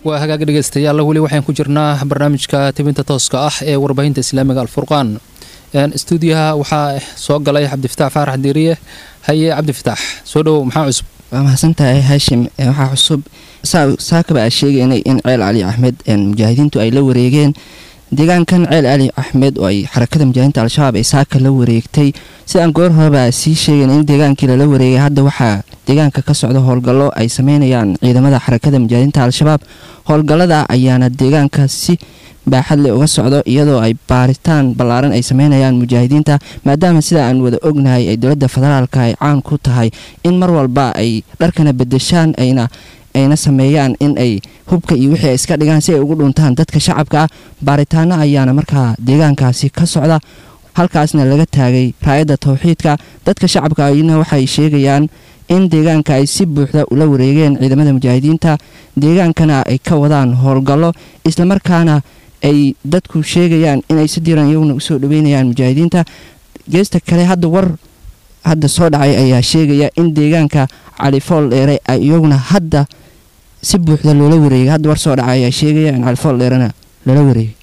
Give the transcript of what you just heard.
waa hagaag dhegeystayaal weli waxaan ku jirnaa barnaamijka tibinta tooska ah ee warbaahinta islaamiga alfurqaan stuudiyaha waxaa soo galay cabdifitaax faarax diiriye haye cabdifitaax soo dhowow maxaa cusub waa mahadsantahay haashim waxaa cusub saakaba aa sheegaynay in ceel cali axmed mujaahidiintu ay la wareegeen deegaankan ceel cali axmed oo ay xarakada mujaahidiinta al-shabaab ay saaka la wareegtay sidaan goor horeba sii sheegayn in deegaankii lala wareegay hadda waxaa deegaanka ka socda howlgallo ay sameynayaan ciidamada xarakada mujaahidiinta al-shabaab howlgallada ayaana deegaanka si baaxadle uga socdo iyadoo ay baaritaan ballaaran ay sameynayaan mujaahidiinta maadaama sida aan wada ognahay ay dowladda federaalka ay caan ku tahay in mar walba ay dharkana bedeshaan ayna ayna sameeyaan in ay hubka iyo wixii ay iska dhigaan si ay ugu dhuntaan dadka shacabka ah baaritaano ayaana markaa deegaankaasi ka socda halkaasna laga taagay raayadda towxiidka dadka shacabka ayna waxay sheegayaan in deegaanka ay si buuxda ula wareegeen ciidamada mujaahidiinta deegaankana ay ka wadaan howlgallo islamarkaana ay dadku sheegayaan inay si diiran iyaguna usoo dhaweynayaan mujaahidiinta geesta kale hadda war hadda soo dhacay ayaa sheegaya in deegaanka califool dheere ay iyaguna hadda si buuxda loola wareegay hadda war soo dhacay ayaa sheegaya in califool dheerena lala wareegay